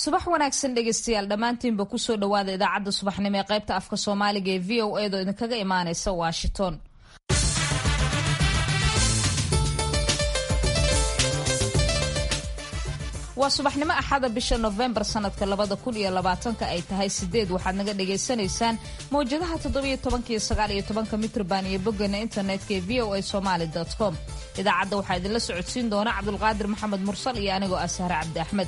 subax wanaagsan dhegeystayaal dhammaantiinba kusoo dhowaada idaacadda subaxnimo ee qaybta afka soomaaliga ee v o edo idinkaga imaaneysa washington waa subaxnimo axada bisha nofembar sanadka labada kun iyo labaatanka ay tahay sideed waxaad naga dhagaysanaysaan mawjadaha toddobiyo tobanka iyo sagaal iyo tobanka mitrban iyo boggana internetka ee v o a somaali com idaacadda waxaa idinla socodsiin doona cabdulqaadir maxamed mursal iyo anigoo ah sahre cabdi axmed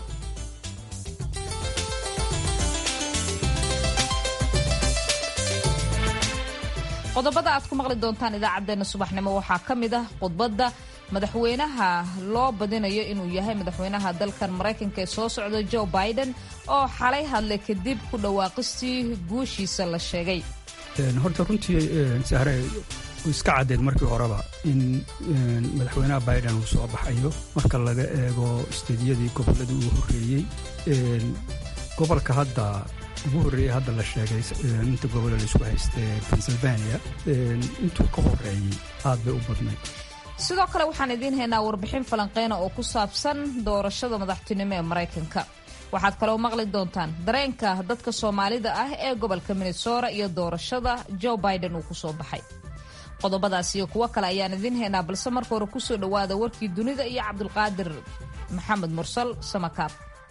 qodobada aad ku maqli doontaan idaacadeena subaxnimo waxaa ka mid ah khudbadda madaxweynaha loo badinayo inuu yahay madaxweynaha dalkan maraykanka ee soo socda joe biden oo xalay hadlay kadib ku dhawaaqistii guushiisa la sheegay horta runtii sahre iska caddeed markii horeba in madaxweynaha biden uu soo baxayo marka laga eego isteediyadii gobolladii uu horreeyey gobolka hadda ugu horreeyey hadda la sheegay inta gobolla laisku haystee pennsylvania intuu ka horreeyey aad bay u badnayd sidoo kale waxaan idiin haynaa warbixin falanqeyna oo ku saabsan doorashada madaxtinimo ee maraykanka waxaad kaloo maqli doontaan dareenka dadka soomaalida ah ee gobolka minnesota iyo doorashada joe biden uu kusoo baxay qodobadaas iyo kuwo kale ayaan idiin haynaa balse marka hore kusoo dhowaada warkii dunida iyo cabdulqaadir maxamed mursal samakaab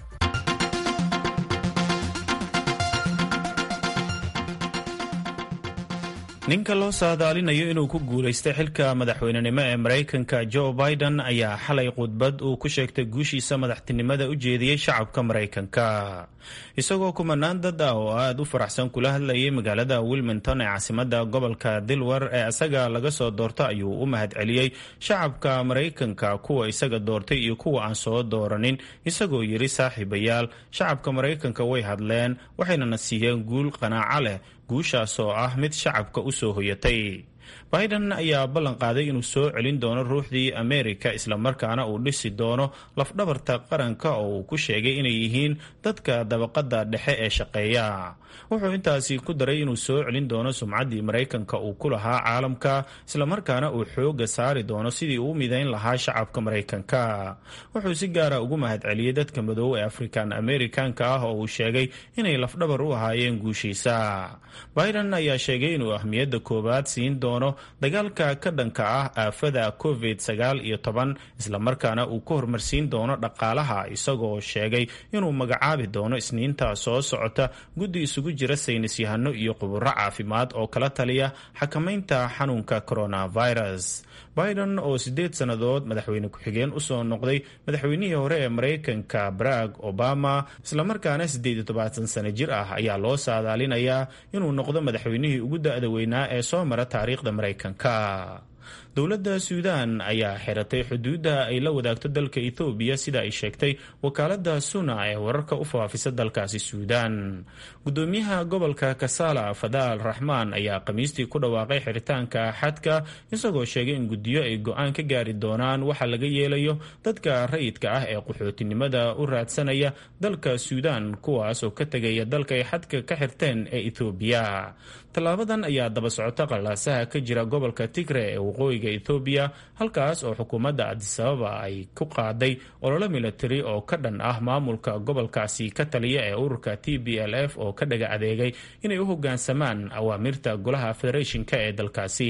ninka loo saadaalinayo inuu ku guulaystay xilka madaxweynenimo ee maraykanka joe biden ayaa xalay khudbad uu ku sheegtay guushiisa madaxtinimada u jeediyey shacabka maraykanka isagoo kumanaan dad ah oo aada u faraxsan kula hadlayay magaalada wilmington ee caasimada gobolka dilwar ee isaga laga soo doorto ayuu u mahadceliyey shacabka maraykanka kuwa isaga doortay iyo kuwa aan soo dooranin isagoo yidhi saaxiibayaal shacabka maraykanka way hadleen waxaynana siiyeen guul qanaaco leh guushaas oo ah mid shacabka u soo hoyatay biden ayaa ballan qaaday inuu soo celin doono ruuxdii amerika islamarkaana uu dhisi doono lafdhabarta qaranka oo uu ku sheegay inay yihiin dadka dabaqada dhexe ee shaqeeya wuxuu intaasi ku daray inuu soo celin doono sumcaddii maraykanka uu ku lahaa caalamka islamarkaana uu xooga saari doono sidii uu midayn lahaa shacabka maraykanka wuxuu si gaara ugu mahadceliyey dadka madow ee african amerikanka ah oo uu sheegay inay lafdhabar u ahaayeen guushiisa biden ayaa sheegay inuu ahmiyadda koowaad siin doono dagaalka ka dhanka ah aafada covid sagaal iyo toban islamarkaana uu ka hormarsiin doono dhaqaalaha isagoo sheegay inuu magacaabi doono isniinta soo socota guddi isugu jira saynis yahano iyo quburo caafimaad oo kala taliya xakamaynta xanuunka coronavirus biden oo sideed sannadood madaxweyne ku-xigeen usoo noqday madaxweynihii hore ee maraykanka barack obama islamarkaana siddeed iyo tobaatan sano jir ah ayaa loo saadaalinayaa inuu noqdo madaxweynihii ugu da-da weynaa ee soo mara taariikhda maraykanka dowladda suudaan ayaa xiratay xuduudda ay la wadaagto dalka ethoobiya sida ay sheegtay wakaalada suna ee wararka u faafisa dalkaasi suudaan gudoomiyaha gobolka kasala fadaal raxmaan ayaa khamiistii ku dhawaaqay xiritaanka xadka isagoo sheegay in guddiyo ay go-aan ka gaari doonaan waxa laga yeelayo dadka rayidka ah ee qaxootinimada u raadsanaya dalka suudaan kuwaas oo ka tegaya dalka ay xadka ka xirteen ee ethoobiya tallaabadan ayaa daba socota qallaasaha ka jira gobolka tigre ee waqooyiga ethoobiya halkaas oo xukuumadda adisababa ay ku qaaday ololo milatari oo ka dhan ah maamulka gobolkaasi ka taliya ee ururka t b l f oo ka dhaga adeegay inay u hoggaansamaan awaamirta golaha federeeshinka ee dalkaasi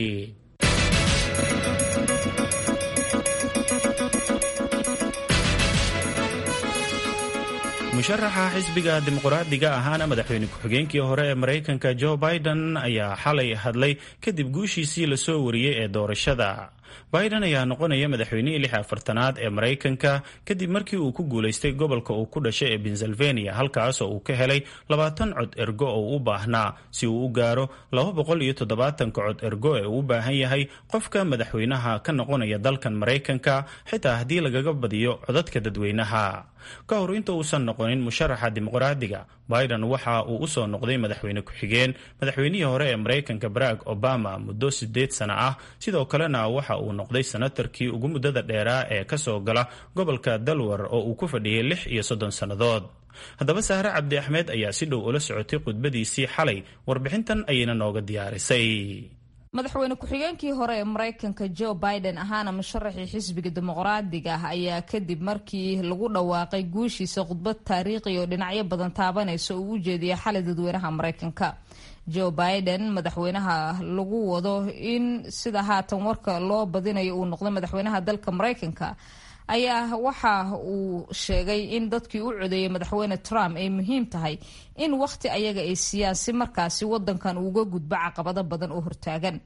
musharaxa xisbiga dimuqraadiga ahaana madaxweyne ku-xigeenkii hore ee maraykanka joe biden ayaa xalay hadlay kadib guushiisii lasoo wariyey ee doorashada biden ayaa noqonaya madaxweynihii lix afartanaad ee maraykanka kadib markii uu ku guulaystay gobolka uu ku dhashay ee pennsylvania halkaasoo uu ka helay labaatan cod ergo oo u baahnaa si uu u gaaro laba boqol iyo toddobaatanka cod ergo ee uu u baahan yahay qofka madaxweynaha ka noqonaya dalkan maraykanka xitaa haddii lagaga badiyo codadka dadweynaha ka hor inta uusan noqonin musharaxa dimuqraadiga biden waxa uu usoo noqday madaxweyne ku-xigeen madaxweynihii hore ee maraykanka barack obama muddo sideed sano ah sidoo kalena waxa uu noqday senatarkii ugu muddada dheeraa ee kasoo gala gobolka dalwar oo uu ku fadhiyay lix iyo soddon sannadood haddaba sahre cabdi axmed ayaa si dhow ula socotay khudbadiisii xalay warbixintan ayayna nooga diyaarisay madaxweyne ku-xigeenkii hore ee maraykanka joe biden ahaana musharaxii xisbiga dimuqraadiga ah ayaa kadib markii lagu dhawaaqay guushiisa khudbad taariikhi oo dhinacyo badan taabanaysa uu u jeediyay xalay dadweynaha maraykanka joe biden madaxweynaha lagu wado in sida haatan warka loo badinayo uu noqday madaxweynaha dalka maraykanka ayaa waxa uu sheegay in dadkii u codeeyay madaxweyne trump ay muhiim tahay in wakhti ayaga ay siiyaan si markaasi wadankan uuga gudbo caqabado badan oo hortaagan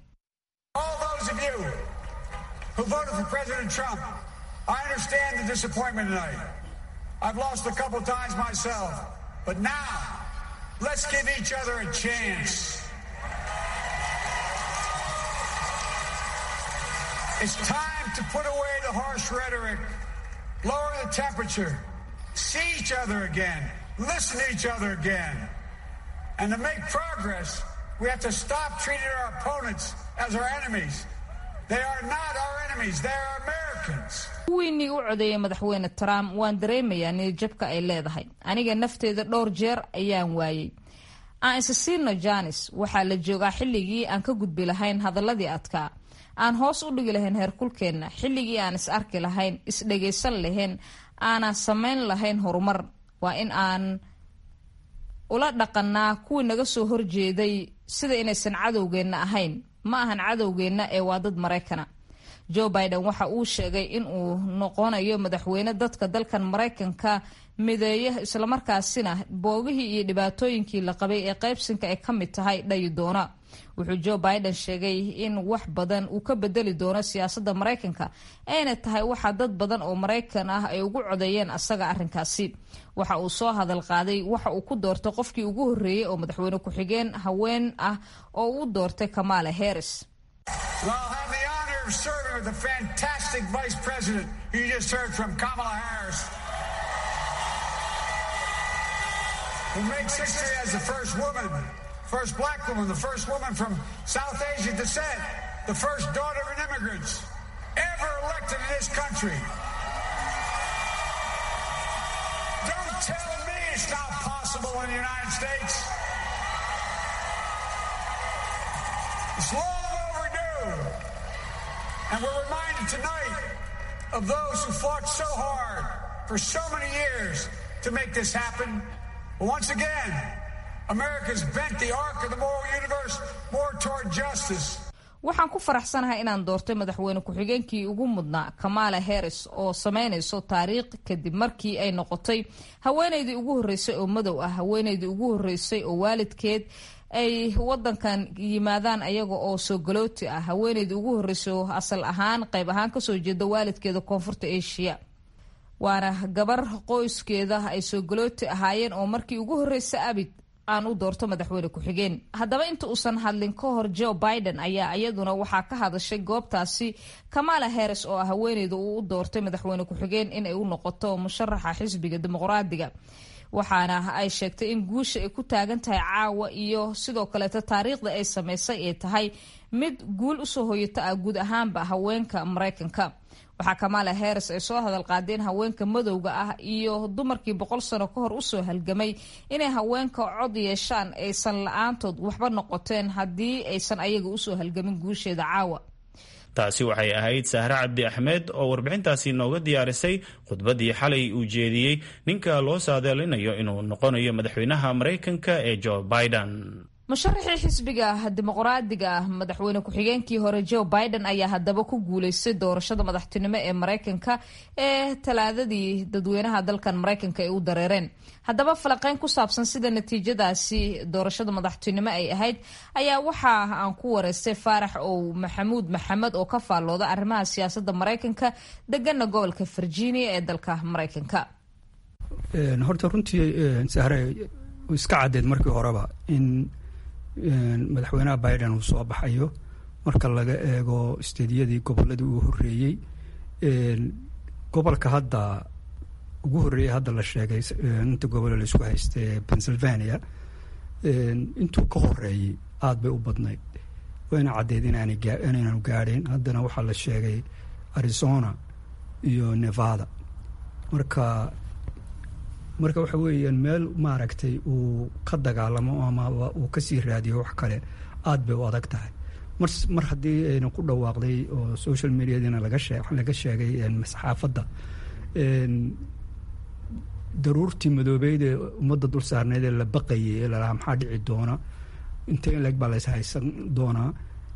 It's time to put away the harsh rhetoric, lower the temperature, see each other again, listen to each other again. And to make progress, we have to stop treating our opponents as our enemies. They are not our enemies, they are Americans. kuwiinii u codeeyay madaxweyne trump waan dareemayaa niyadjabka ay leedahay aniga nafteeda dhowr jeer ayaan waayey aan isa siino janis waxaa la joogaa xilligii aan ka gudbi lahayn hadaladii adkaa aan hoos u dhigi lahayn heerkulkeenna xilligii aan is arki lahayn isdhagaysan lahayn aanan samayn lahayn horumar waa in aan ula dhaqanaa kuwii naga soo horjeeday sida inaysan cadowgeenna ahayn ma ahan cadowgeenna ee waa dad maraykana joe biden waxa uu sheegay in uu noqonayo madaxweyne dadka dalkan maraykanka mideeya islamarkaasina boogihii iyo dhibaatooyinkii la qabay ee qaybsinka ay ka mid tahay dhayi doona wuxuu joe biden sheegay in wax badan uu ka bedeli doono siyaasadda maraykanka ayna tahay waxa dad badan oo maraykan ah ay ugu codeeyeen asaga arrinkaasi waxa uu soo hadal qaaday waxa uu ku doortay qofkii ugu horreeyey oo madaxweyne ku-xigeen haween ah oo uu doortay kamala harris serving with the fantastic vice president you just heard from, Kamala Harris, who makes history as the first woman, first black woman, the first woman from South Asian descent, the first daughter of immigrants ever elected in this country. Don't tell me it's not possible in the United States. It's long overdue. And we're reminded tonight of those who fought so hard for so many years to make this happen. But once again, America's bent the arc of the moral universe more toward justice. waxaan ku faraxsanahay inaan doortay madaxweyne ku-xigeenkii ugu mudnaa kamala harris oo sameynayso taariikh kadib markii ay noqotay haweenaydii ugu horreysay oo madow ah haweenaydii ugu horreysay oo waalidkeed ay wadankan yimaadaan ayaga oo soo galooti ah haweeneydii ugu horreysay oo asal ahaan qayb ahaan kasoo jeeda waalidkeeda koonfurta asia waana gabar qoyskeeda ay soo galooti ahaayeen oo markii ugu horreysay abid aan u doorto madaxweyne ku-xigeen haddaba inta uusan hadlin ka hor joe biden ayaa iyaduna waxaa ka hadashay goobtaasi kamala harris oo ah haweeneyda uu u doortay madaxweyne ku-xigeen inay u noqoto musharaxa xisbiga dimuqraadiga waxaana ay sheegtay in guusha ay ku taagan tahay caawa iyo sidoo kaleeto taariikhda ay sameysay ay tahay mid guul usoo hoyata ah guud ahaanba haweenka maraykanka waxaa kamala harris ay soo hadal qaadeen haweenka madowga ah iyo dumarkii boqol sano ka hor usoo halgamay inay haweenka cod yeeshaan aysan la-aantood waxba noqoteen haddii aysan ayaga usoo halgamin guusheeda caawa taasi waxay ahayd sahre cabdi axmed oo warbixintaasi nooga diyaarisay khudbaddii xalay uu jeediyey ninka loo saadaalinayo inuu noqonayo madaxweynaha maraykanka ee joe biden musharaxii xisbiga dimuqraadiga ah madaxweyne ku-xigeenkii hore joe biden ayaa haddaba ku guuleystay doorashada madaxtinimo ee maraykanka ee talaadadii dadweynaha dalkan maraykanka ay u dareereen haddaba falanqeyn ku saabsan sida natiijadaasi doorashada madaxtinimo ay ahayd ayaa waxa aan ku wareystay faarax ow maxamuud maxamed oo ka faallooda arrimaha siyaasadda maraykanka degana gobolka virginia ee dalka maraykanka horta runtii sahre iska caddeed markii horeba in madaxweynaha biden uu soo baxayo marka laga eego isteediyadii goboladii uu horeeyey gobolka hadda ugu horreeyey hadda la sheegay inta gobole laisku haysta ee pennsylvania intuu ka horeeyey aada bay u badnayd wayna caddeed inaanu gaadhayn haddana waxaa la sheegay arizona iyo nevada marka marka waxa weeyaan meel maaragtay uu ka dagaalamo ama uu kasii raadiyo wax kale aada bay u adag tahay mar mar haddii ayna ku dhawaaqday oo social mediadina laga shee laga sheegay saxaafadda daruurtii madoobeyd ee ummadda dul saarneyd ee la baqayay ee lalahaa maxaa dhici doona inta in leg baa lays haysan doonaa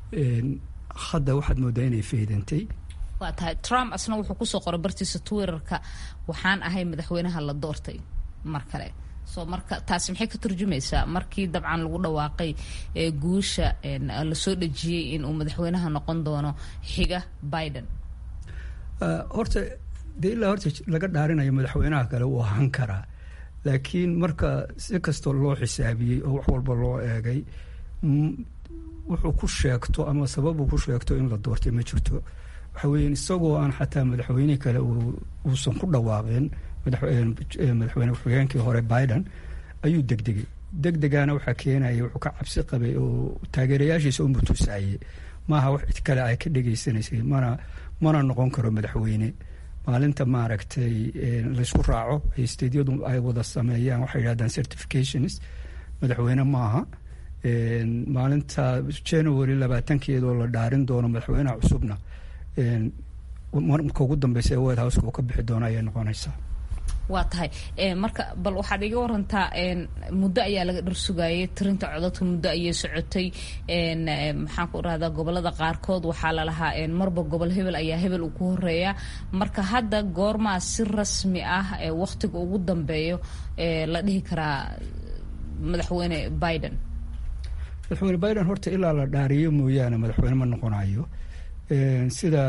hadda waxaad moodaa inay faydantay waa tahay trump asna wuxuu kusoo qoray bartiisa twitterka waxaan ahay madaxweynaha la doortay mar kale so marka taasi maxay ka turjumaysaa markii dabcan lagu dhawaaqay guusha lasoo dhejiyey in uu madaxweynaha noqon doono xiga biden horta dee ilaa horta laga dhaarinayo madaxweynaha kale wuu ahaan karaa laakiin marka si kastoo loo xisaabiyey oo wax walba loo eegay wuxuu ku sheegto ama sababu ku sheegto in la doortay ma jirto waxa weeye isagoo aan xataa madaxweyne kale uusan ku dhawaaqin madaxweyne ku-xigeenkii hore biden ayuu degdegay degdegaana waxaa keenaya wuxuu ka cabsi qabay oo taageerayaashiisa u mutusaayey maaha wax cid kale ay ka dhegaysanaysay mana mana noqon karo madaxweyne maalinta maaragtay laysku raaco ay stadiyadu ay wada sameeyaan waxay yidhahdaan certifications madaxweyne maaha maalinta january labaatankeedoo la dhaarin doono madaxweynaha cusubna marka ugu dambeysa ee white houseka uu ka bixi doono ayay noqonaysaa waa tahay marka bal waxaad iga warantaa muddo ayaa laga dharsugayay tirinta codadka muddo ayay socotay maxaan ku rahdaa gobolada qaarkood waxaa lalahaa marba gobol hebel ayaa hebel uu ku horeeya marka hadda goormaa si rasmi ah waktiga ugu dambeeyo la dhihi karaa madaxweyne biden madaxweyne biden horta ilaa la dhaariyo mooyaane madaxweyne ma noqonayo sida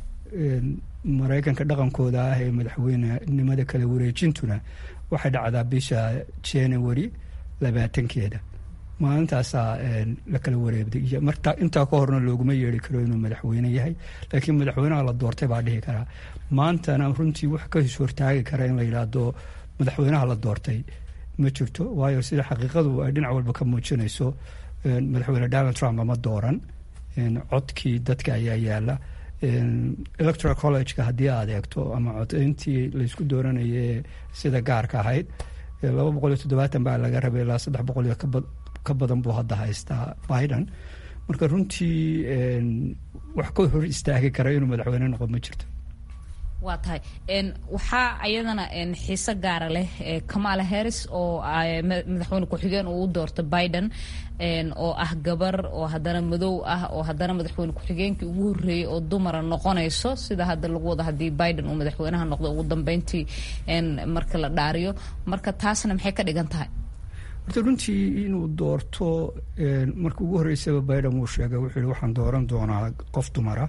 maraykanka dhaqankooda ah ee madaxweynenimada kala wareejintuna waxay dhacdaa bisha january labaatankeeda maalintaasaa la kala wareegday marta intaa ka horna looguma yeeri karo inuu madaxweyne yahay laakiin madaxweynaha la doortay baa dhihi karaa maantana runtii wax ka his hortaagi kara in la yidhaahdo madaxweynaha la doortay ma jirto waayo sida xaqiiqadu ay dhinac walba ka muujinayso madaxweyne donald trump ama dooran codkii dadka ayaa yaala electoral collegeka haddii aad eegto ama codayntii laysku dooranayay sida gaarka ahayd laba boqol iyo toddobaatan baa laga rabay ilaa saddex boqol iyo ka badan buu hadda haystaa biden marka runtii wax ka hor istaagi kara inuu madaxweyne noqon ma jirto waa tahay waxaa ayadana xiise gaara leh kamala harris oo madaxweyne ku-xigeen uu u doorto biden oo ah gabar oo haddana madow ah oo haddana madaxweyne ku-xigeenkii ugu horreeyey oo dumara noqonayso sida hadda lagu wado haddii biden uu madaxweynaha noqdo ugu dambeyntii marka la dhaariyo marka taasna maxay ka dhigan tahay horta runtii inuu doorto marka ugu horreysaba biden wuu sheegay wuxuu yihi waxaan dooran doonaa qof dumara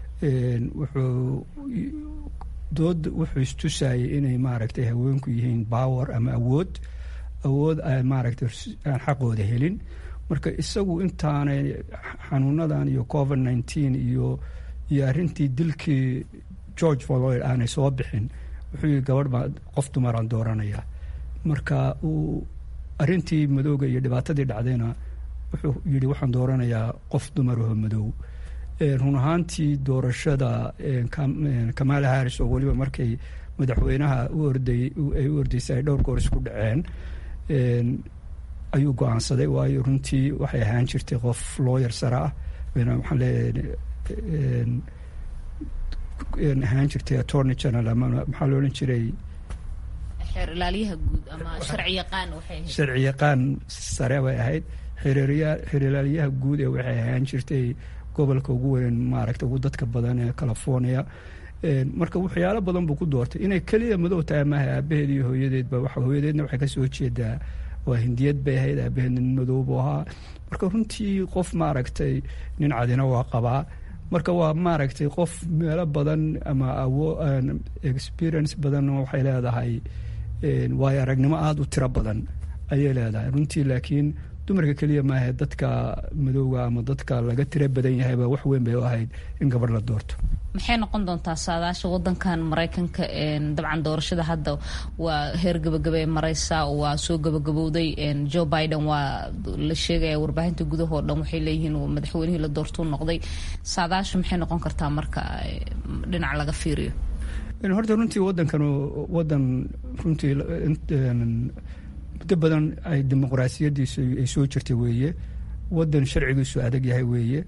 wuxuu dood wuxuu istusayay inay maaragtay haweenku yihiin power ama awood awood aan maaragtay aan xaqooda helin marka isagu intaanay xanuunadan iyo covid nineteen iyo iyo arrintii dilkii george floyd aanay soo bixin wuxuu yihi gabadh baa qof dumaraan dooranaya marka uu arrintii madowga iyo dhibaatadii dhacdayna wuxuu yidhi waxaan dooranayaa qof dumaraho madow run ahaantii doorashada kamala harris oo weliba markay madaxweynaha u orday ay u ordaysay ay dhowr goor isku dhaceen ayuu go-aansaday waayo runtii waxay ahaan jirtay qof looyar sare ah waxaan leeyahay ahaan jirtay attorney general ama maxaa lo odhan jiray sharci yaqaan sare bay ahayd xeeralyaha guud ee waxay ahaan jirtay gobolka ugu weyn maaragta ugu dadka badan ee california marka waxyaalo badan buu ku doortay inay keliya madow tahay maaha aabaheed iyo hooyadeedba hooyadeedna waxay kasoo jeedaa waa hindiyad bay ahayd aabaheedna nin madow buu ahaa marka runtii qof maaragtay nin cadina waa qabaa marka waa maaragtay qof meelo badan ama awo experience badan waxay leedahay waayo aragnimo aada u tiro badan ayay leedahay runtii laakiin dumarka keliya maahe dadka madowga ama dadka laga tiro badan yahayba wax weyn bay u ahayd in gabadh la doorto maxay noqon doontaa saadaasha wadankan maraykanka dabcan doorashada hadda waa heer gabagaba ee mareysa waa soo gabagabowday joe biden waa la sheegaya warbaahinta gudahoo dhan waxay leeyihiin madaxweynihii la doortuu noqday saadaasha maxay noqon kartaa marka dhinac laga fiiriyo horta runtii wadankan wadan runtii muddo badan ay dimuqraasiyadiisu ay soo jirtay weeye wadan sharcigiisu adag yahay weeye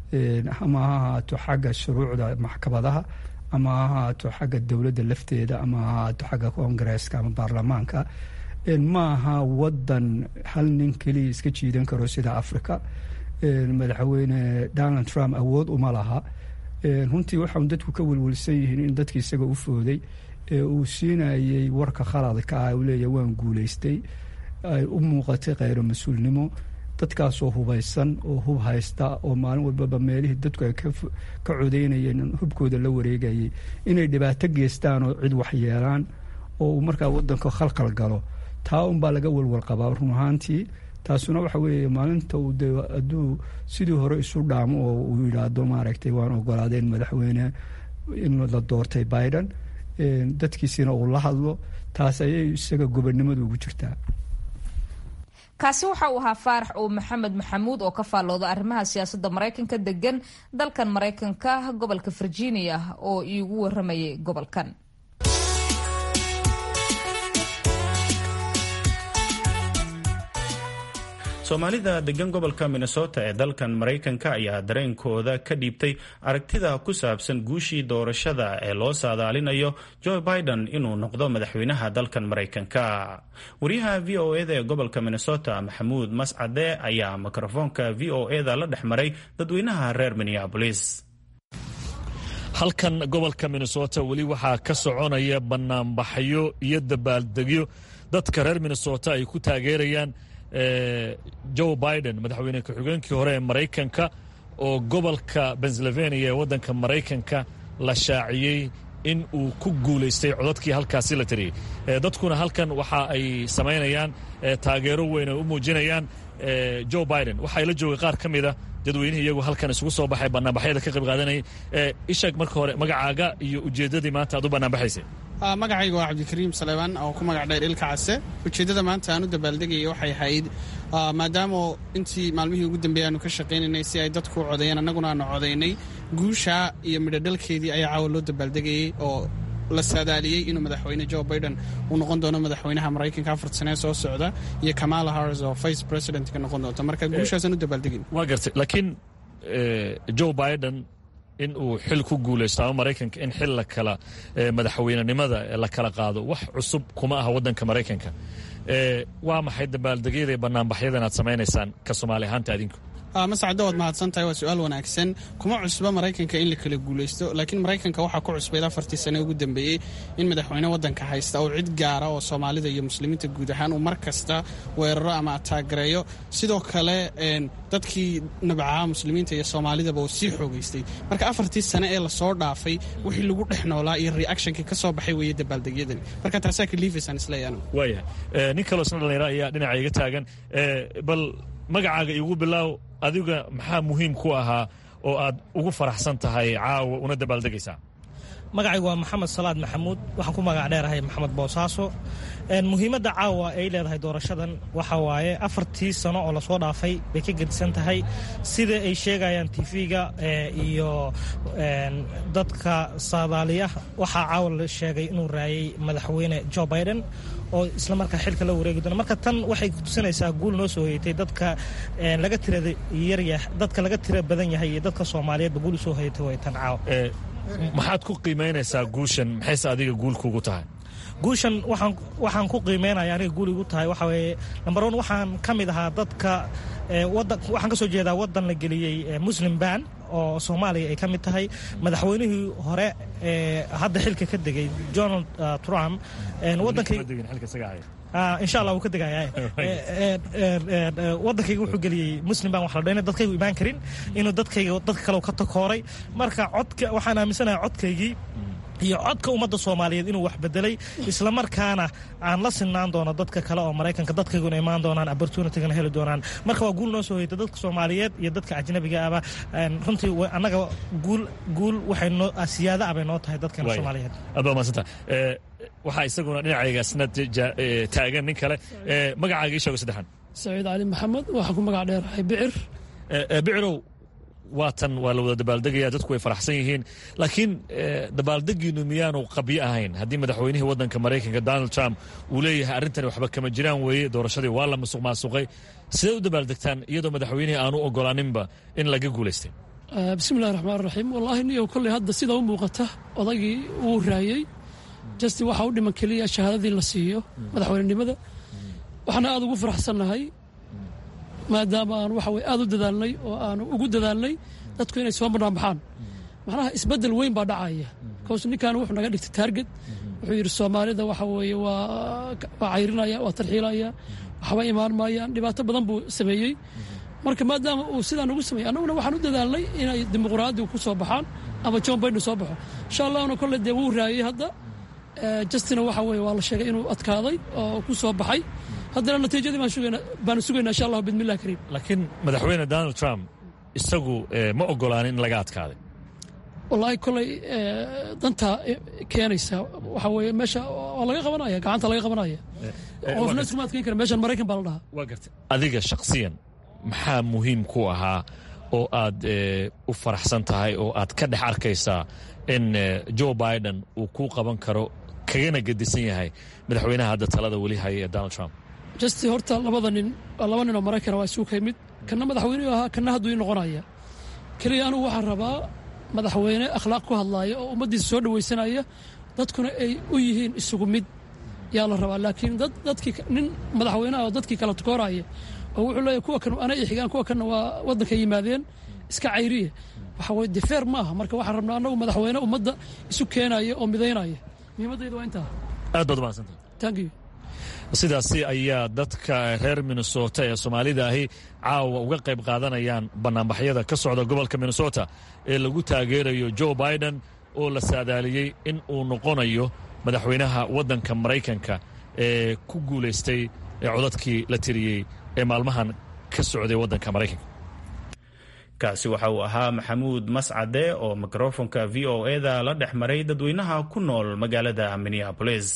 ama ha ahaato xagga shuruucda maxkamadaha ama ha ahaato xagga dowladda lafteeda ama ha ahaato xagga koongareeska ama baarlamaanka maaha wadan hal nin keliya iska jiidan karo sida africa madaxweyne donald trump awood uma laha runtii waxau dadku ka welwelsan yihiin in dadki isaga u fooday ee uu siinayay warka khaladka ah u leeyahy waan guulaystay ay u muuqatay kheyro mas-uulnimo dadkaasoo hubaysan oo hub haysta oo maalin walbaba meelihii dadku ay ka codeynayeen hubkooda la wareegayay inay dhibaato geystaan oo cid waxyeelaan oo uu markaa wadanka khalkhal galo taa unbaa laga walwal qabaa run ahaantii taasuna waxa weeye maalinta uu de hadduu sidii hore isu dhaamo oo uu yidhaahdo maaragtay waan ogolaadeen madaxweyne in la doortay biden dadkiisina uu la hadlo taas ayay isaga gobonnimadu ugu jirtaa kaasi waxa uu ahaa faarax oo maxamed maxamuud oo ka faallooda arrimaha siyaasadda maraykanka degan dalkan maraykanka gobolka virginia oo iigu waramayay gobolkan soomaalida degan gobolka minnesota ee dalkan maraykanka ayaa dareenkooda ka dhiibtay aragtida ku saabsan guushii doorashada ee loo saadaalinayo joe biden inuu noqdo madaxweynaha dalkan maraykanka wariyaha v o eda ee gobolka minnesota maxamuud mascade ayaa mikrofoonka v o eda la dhex maray dadweynaha reer minneabolis halkan gobolka minnesota weli waxaa ka soconaya banaanbaxyo iyo dabaaldegyo dadka reer minnesota ay ku taageerayaan joe biden madaxweyne ku-xigeenkii hore ee maraykanka oo gobolka pennsylvania ee waddanka maraykanka la shaaciyey in uu ku guulaystay codadkii halkaasi la tiriyey dadkuna halkan waxa ay samaynayaan taageero weyn ay u muujinayaan joe biden waxaa la joogay qaar ka mida dadweynihii iyagu halkan isugu soo baxay banaanbaxyada ka qayb qaadanayay ishaeg marka hore magacaaga iyo ujeeddadii maanta aad u banaanbaxaysay magacayga waa cabdikariim salebaan oo ku magac dheer ilka case ujeeddada maanta aan u dabaaldegayay waxay ahayd maadaama intii maalmihii ugu dambeeyay aanu ka shaqaynaynay si ay dadku u codeeyeen annaguna aanu codaynay guusha iyo midhodhalkeedii ayaa caawa loo dabaaldegayey oo la saadaaliyey inuu madaxweyne joe biden uu noqon doono madaxweynaha maraykanka afar sanee soo socda iyo kamala harris oo vice presidentka noqon doonta marka guushaasaan u dabaaldegin waa gartay laakiin joe biden in uu xil ku guulaysto ama maraykanka in xil la kala madaxweynenimada la kala qaado wax cusub kuma aha waddanka maraykanka waa maxay dabaaldegyada banaanbaxyadan aad samaynaysaan ka soomaali ahaanta adinku masacdo waad mahadsan tahay waa su-aal wanaagsan kuma cusba maraykanka in la kala guulaysto laakiin maraykanka waxaa ku cusbayd afartii sane ugu dambeeyey in madaxweyne waddanka haysta oo cid gaara oo soomaalida iyo muslimiinta guud ahaan uu mar kasta weeraro ama ataagareeyo sidoo kale dadkii nabcaha muslimiinta iyo soomaalidaba uu sii xoogaystay marka afartii sane ee lasoo dhaafay wixii lagu dhex noolaa iyo reactionkii ka soo baxay weeye dabaaldegyadani marka taasaa kaliifaysan isleeyahan waayahay nin kaloo isna dhallinyaro ayaa dhinaca iga taagan bal magacaaga igu bilaaw adiga maxaa muhiim ku ahaa oo aad ugu faraxsan tahay caawa una dabaaldegaysaa magacaygu waa maxamed salaad maxamuud waxaan ku magac dheerahay maxamed boosaaso muhiimadda caawa ay leedahay doorashadan waxa waaye afartii sano oo lasoo dhaafay bay ka gedisan tahay sida ay sheegayaan tv-ga iyo dadka saadaaliya waxaa caawa la sheegay inuu raayay madaxweyne joe biden oo isla markaa xilka la wareegi doona marka tan waxay tusinaysaa guul noo soo hoyatay dadka laga tirada yaryah dadka laga tira badan yahay iyo dadka soomaaliyeedba guul usoo hoyatay way tan caawa maxaad ku qiimaynaysaa guushan maxayse adiga guul kugu tahay guushan waxaan waxaan ku qiimeynaya aniga guul igu tahay waxa weeye number one waxaan ka mid ahaa dadka wadan waxaan ka soo jeedaa waddan la geliyey muslim ban oo soomaaliya ay ka mid tahay madaxweynihii hore ee hadda xilka ka degay donald trump insha allah wuu ka degaya waddankayga wuxuu geliyey muslim baan wax la dhayna dadkaygu imaan karin inuu dadkayga dadka kale ka takooray marka codka waxaan aaminsanahay codkaygii iyo codka ummadda soomaaliyeed inuu wax bedelay islamarkaana aan la sinaan doono dadka kale oo maraykanka dadkayguna imaan doonaan opportunitygana heli doonaan marka waa guul noo soo hoyta dadka soomaaliyeed iyo dadka ajnabiga aba runtii annaga guul guul waxay noo siyaada abay noo tahay dadkeena soomaaliyeed aad baa mahadsanta waxaa isaguna dhinacayga isna taagan nin kale magacaaga ii sheego saddexan saciid cali maxamed waxaan ku magac dheerahay bicir bicirow waatan waa la wada dabaaldegaya dadku way faraxsan yihiin laakiin dabaaldegiinu miyaanu qabyo ahayn haddii madaxweynihii waddanka maraykanka donald trump uu leeyahay arrintani waxba kama jiraan weeye doorashadii waa la musuq maasuqay sidee u dabaaldegtaan iyadoo madaxweynihii aanu ogolaaninba in laga guulaystay bismillahi raxmaan raxiim wallaahi niyow kolley hadda sida u muuqata odaygii uu raayey jasti waxaa u dhiman keliya shahaadadii la siiyo madaxweynenimada waxaana aada ugu faraxsannahay maadaama aan waxa weye aada u dadaalnay oo aanu ugu dadaalnay dadku inay soo banaanbaxaan macnaha isbeddel weyn baa dhacaya bikaws ninkan wuxuu naga dhigtay taarget wuxuu yidhi soomaalida waxa weeye waa waa cayrinaya waa tarxiilaya waxba imaan maayaan dhibaato badan buu sameeyey marka maadaama uu sidaa nagu sameeyey annaguna waxaan u dadaalnay inay dimuqraadigu ku soo baxaan ama john biden soo baxo insha allahna kolley dee wuu raayey hadda justina waxa weye waa la sheegay inuu adkaaday oo ku soo baxay haddana natiijadii baan sugaynaa baanu sugaynaa insha allah bidmillahi kariim laakiin madaxweyne donald trump isagu ma ogolaanin in laga adkaaday wallaahi kolley dantaa keenaysa waxa weeye meesha waa laga qabanaya gacanta laga qabanaya qofna iskuma adkayn kara meeshan maraykan baa la dhahaa waa gartay adiga shakhsiyan maxaa muhiim ku ahaa oo aad u faraxsan tahay oo aad ka dhex arkaysaa in joe biden uu kuu qaban karo kagana gedisan yahay madaxweynaha hadda talada weli haya ee donald trump jasti horta labada nin laba nin oo maraykana waa isugu ka yimid kanna madaxweyneu ahaa kanna hadduu ii noqonaya keliya anugu waxaan rabaa madaxweyne akhlaaq ku hadlaaya oo ummaddiisa soo dhawaysanaya dadkuna ay u yihiin isugu mid yaa la rabaa laakiin dad dadkii nin madaxweyneha oo dadkii kala tukooraya oo wuxuu leeyahy kuwa kan ana i xigaan kuwa kanna waa waddanka yimaadeen iska cayriya waxa weye defeer ma aha marka waxaan rabnaa annagu madaxweyne ummadda isu keenaya oo midaynaya muhiimaddayda waa intaa aad baad umahadsantah thank you sidaasi ayaa dadka reer minnesota ee soomaalida ahi caawa uga qayb qaadanayaan bannaanbaxyada ka socda gobolka minnesota ee lagu taageerayo joe biden oo la saadaaliyey in uu noqonayo madaxweynaha waddanka maraykanka ee ku guulaystay ee codadkii la tiriyey ee maalmahan ka socday waddanka maraykanka kaasi waxa uu ahaa maxamuud mascade oo mikrofonka v o eda la dhex maray dadweynaha ku nool magaalada minneabolis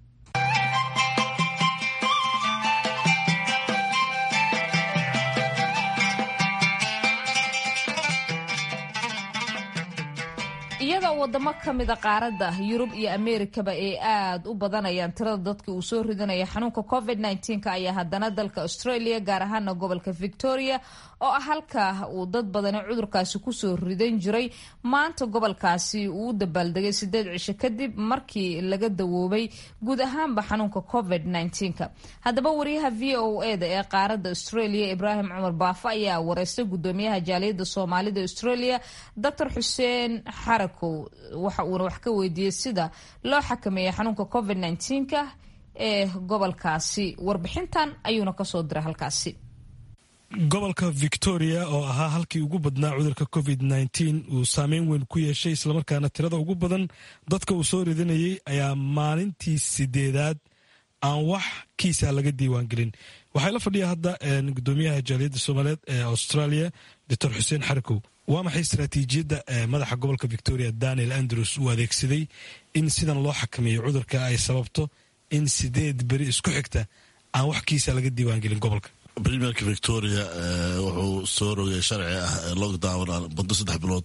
iyadoo wadamo ka mida qaaradda yurub iyo ameerikaba ay aad u badanayaan tirada dadka uu soo ridanaya xanuunka covid -19 ayaa haddana dalka australia gaar ahaana gobolka victoria oo ah halka uu dad badani cudurkaasi kusoo ridan jiray maanta gobolkaasi uu u dabaaldegay sideed cisho kadib markii laga dawoobay guud ahaanba xanuunka covid -19 haddaba wariyaha v o eda ee qaaradda australia ibraahim cumar baafo ayaa wareystay gudoomiyaha jaaliyadda soomaalida australia dr xuseen xarag waxa uuna wax ka weydiiyey sida loo xakameeyey xanuunka covid -19 ee gobolkaasi warbixintan ayuuna kasoo diray halkaasi gobolka victoria oo ahaa halkii ugu badnaa cudurka covid -19 uu saameyn weyn ku yeeshay islamarkaana tirada ugu badan dadka uu soo ridanayay ayaa maalintii sideedaad aan wax kiisa laga diiwaangelin waxaa la fadhiya hadda gudoomiyaha jaaliyadda soomaaliyeed ee australia doctor xuseen xarikow waa maxay istaraatiijiyadda madaxa gobolka victoria daniel andrews uu adeegsaday in sidan loo xakameeyo cudurka ay sababto in sideed beri isku xigta aan wax kiisa laga diiwaangelin gobolka primerka victoria wuxuu soo rogay sharci ah lockdown muddo saddex bilood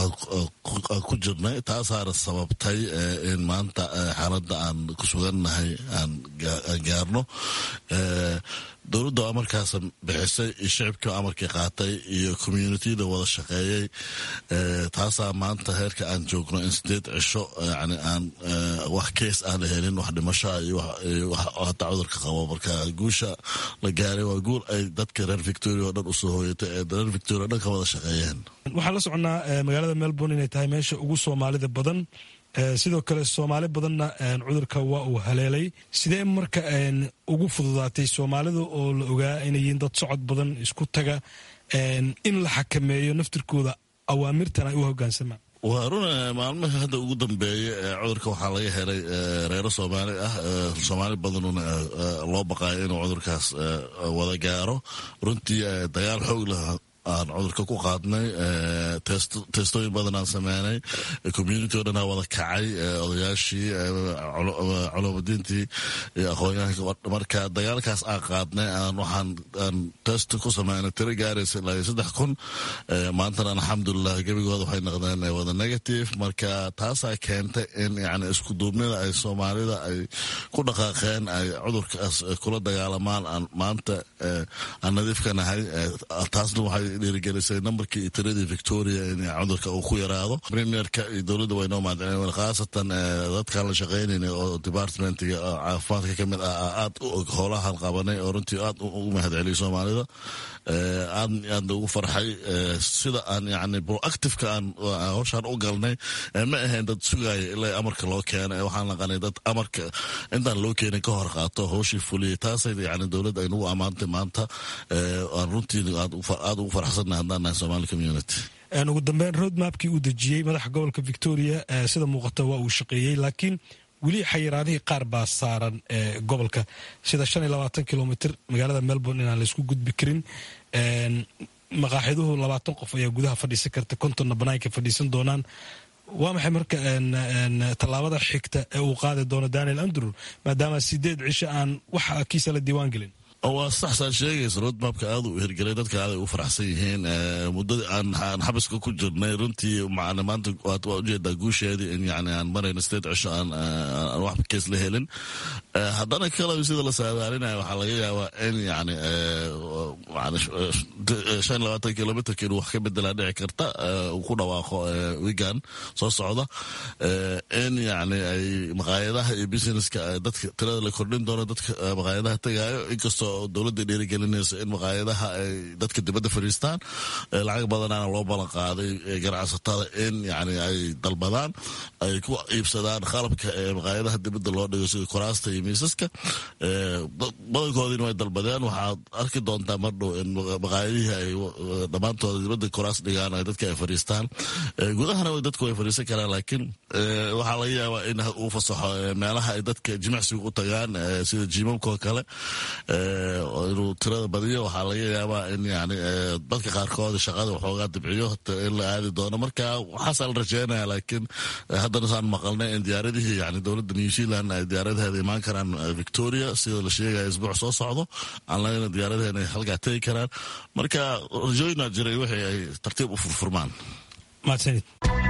ku jirnay taasaana sababtay in maanta xaaladda aan ku sugannahay aan gaarno dowladda oo amarkaas bixisay iyo shicibkii amarkii qaatay iyo communitida wada shaqeeyey taasaa maanta heerka aan joogno in sideed cisho yani aan wax kees aan la helin wax dhimasho iyo hataa cudurka qabo marka guusha la gaaray waa guul ay dadka reer victoria oo dhan usoo hooyatay ee reer victoria o dhan ka wada shaqeeyeen waxaan la soconnaa magaalada melbourne inay tahay meesha ugu soomaalida badan sidoo kale soomaali badanna cudurka waa uu haleelay sidee marka ugu fududaatay soomaalida oo la ogaa inay yihiin dad socod badan isku taga in la xakameeyo naftirkooda awaamirtan ay u hogaansamaan waa run maalmihii hadda ugu dambeeyey cudurka waxaa laga helay reero soomaali ah soomaali badanuna loo baqaayo inuu cudurkaas wada gaaro runtii dagaal xoog leh aan cudurka ku qaadnay teestooyin badan aan sameynay community o dhanaa wada kacay odayaashii culumadiintii iyo aqoonyahanka marka dagaalkaas aan qaadnay aan waxaan aan test ku sameynay tiro gaaraysa ilaa saddex kun maantana alxamdulilah gebigooda waxay noqdeen wada negative marka taasaa keentay in yani isku duubnida ay soomaalida ay ku dhaqaaqeen ay cudurkaas kula dagaalamaan aan maanta aan nadiifka nahay taasna waxay dhiirigelisay nambarkii iyo tiradii victoria in cudurka uu ku yaraado premierka iyo dowladda way noo mahadcelin khaasatan dadkaan la shaqaynayna oo departmentiga caafimaadka ka mid ah aad u og howlahan qabanay oo runtii aad ugu mahadceliyay soomaalida aad aadna ugu farxay sida aan yani proactiveka aan howshaan u galnay ma ahayn dad sugaya ilaa amarka loo keena waxaan naqanay dad amarka intaan loo keenin ka hor qaato howshii fuliyay taasay yani dowladda ay nagu ammaantay maanta aan runtii aad ugu farxsannahay haddaan nahay somali community ugu dambeyn roadmapkii uu dejiyey madaxa gobolka victoria sida muuqata waa uu shaqeeyey laakiin weli xayiraadihii qaar baa saaran gobolka sida shan iyo labaatan kilomitr magaalada melbourne inaan laysku gudbi karin maqaaxiduhu labaatan qof ayaa gudaha fadhiisan karta kontonna banaanka fadhiisan doonaan waa maxay marka tallaabada xigta ee uu qaadi doono daniel andrew maadaama sideed cisho aan wax kiisa la diiwaan gelin waa sax saad sheegaysa roadmapka aad u hirgelay dadka aad ay u faraxsan yihiin muddadii aan xabiska ku jirnay runtii maanta waad ujeedaa guusheedii in yani aan marayno sideed cisho aan wax kees la helin haddana kale sida la saadaalinaya waxaa laga yaabaa in yani shan labaatan kilomitrka inuu wax ka bedelaa dhici karta uu ku dhawaaqo wigan soo socda in yani ay maqaayadaha iyo businesska dadka tirada la kordhin doono dadka maqaayadaha tagaayo inkastoo dowladda dhiirigelinaysa in maqaayadaha ay dadka dibadda fadhiistaan lacag badanaana loo ballan qaaday ganacsatada in yani ay dalbadaan ay ku iibsadaan qalabka ee maqaayadaha dibadda loo dhigo sida kuraasta iyo miisaska badankoodiina way dalbadeen waxaad arki doontaa mardhow in maqaayadihii ay dhammaantooda dibadda kuraas dhigaan ay dadka ay fadhiistaan gudahana dadku way fadhiisan karaan laakiin waxaa laga yaabaa in uu fasaxo meelaha ay dadka jimicsiga u tagaan sida jiimamka oo kale inuu tirada badiyo waxaa laga yaabaa in yani dadka qaarkood shaqada waxoogaa dibciyo in la aadi doono marka waxaasaa la rajeynaya laakiin haddana saan maqalnay in diyaaradihii yani dowladda new zealand ay diyaaradaheeda imaan karaan victoria sida la sheegaya isbuuc soo socdo aan lagana diyaaradaheena halkaa tegi karaan marka rajooyinaa jiray wixii ay tartiib u furfurmaan mahadsanid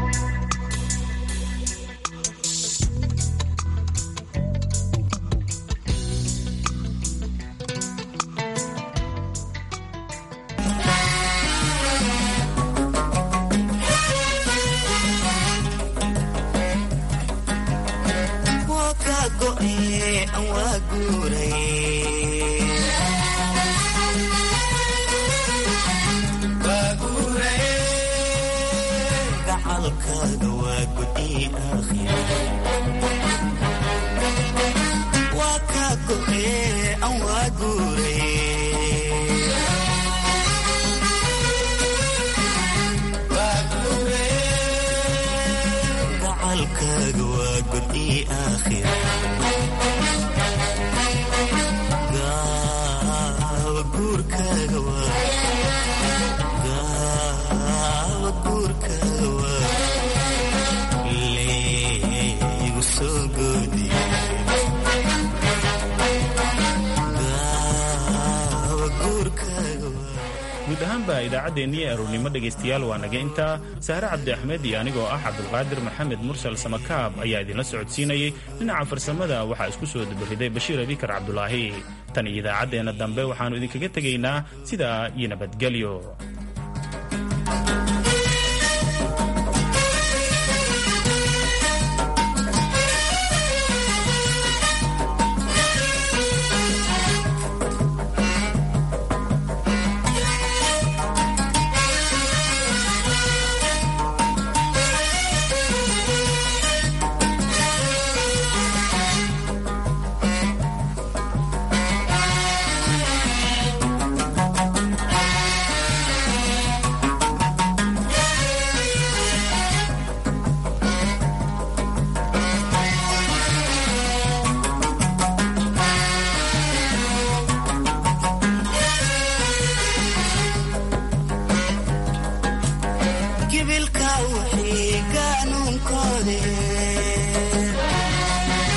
guud ahaanba idaacaddeenii aroornimo dhegaystayaal waa naga intaa sahre cabdi axmed iyo anigoo ah cabdulqaadir maxamed mursal samakaab ayaa idinla socodsiinayay dhinaca farsamada waxaa isku soo dabariday bashiir abikar cabdulaahi tan iyo idaacaddeenna dambe waxaannu idinkaga tegaynaa sidaa iyo nabadgelyo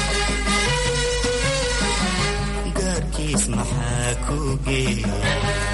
gaarkiis maxaa ku geeya